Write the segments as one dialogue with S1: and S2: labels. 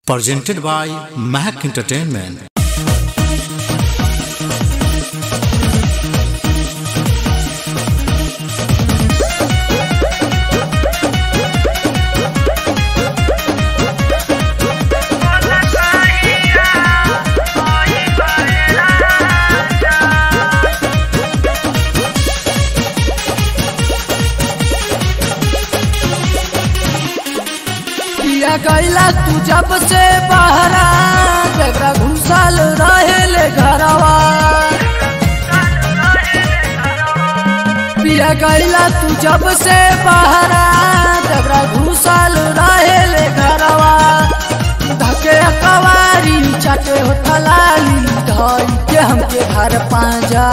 S1: presented by Mac Entertainment.
S2: पिया गैला तू जब से बहरा जगरा घुसल रहेले घरवा पिया गैला तू जब से बहरा जगरा घुसल रहेले घरवा धके कवारी चटे हो थलाली धई के हमके घर पांजा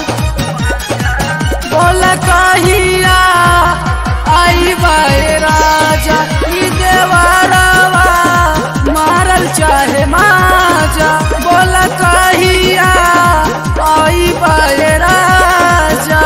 S2: बोल कहिया आई बाए राजा ई देवरवा मारल चाहे माजा बोल कहिया आई बाए राजा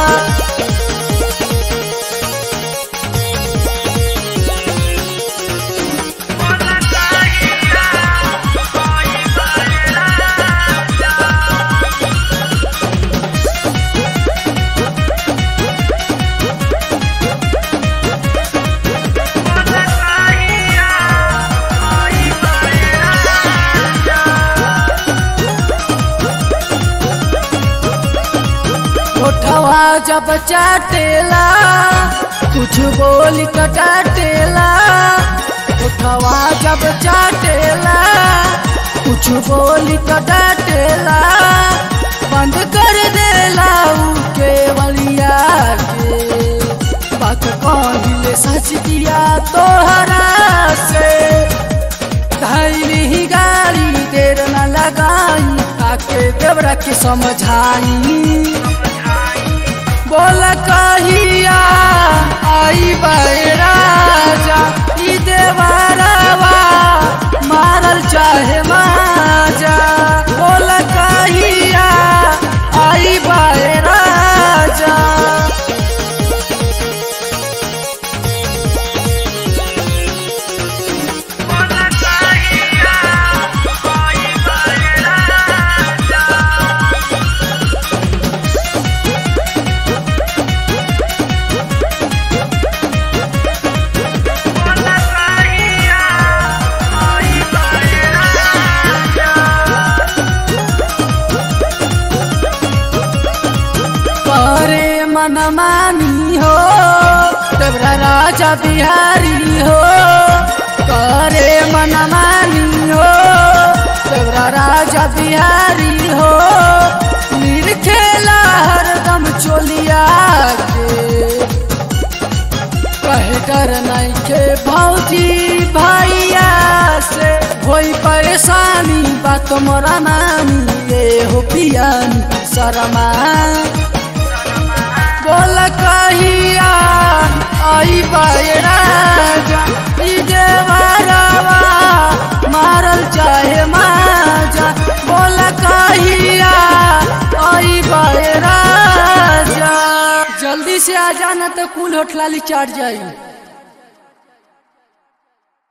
S2: उठवा जब चाटेला कुछ बोल कटाटेला उठवा जब चाटेला कुछ बोल कटाटेला बंद कर देला ऊ के बलिया के बात कहिले सच दिया तोहरा से धैली ही गाड़ी देर न लगाई आके देवरा के समझाई बोल कहिया आई बाए राजा ई देवरवा मारल चाहे माजा बोल कहिया आई बाए राजा करे मन मानी हो तबरा राजा बिहारी हो करे मन मानी हो तबरा राजा बिहारी हो खेला हरदम चोलिया के कहे डर नहीं के भौजी भैया से कोई परेशानी बात मोरा नानी ये हो पियानी शरमा बोल कहिया आई बाए राजा ई देवरवा मारल चाहे माजा बोल कहिया आई बाए राजा जल्दी से आ जाना तो कुल होठलाली चढ़ जाई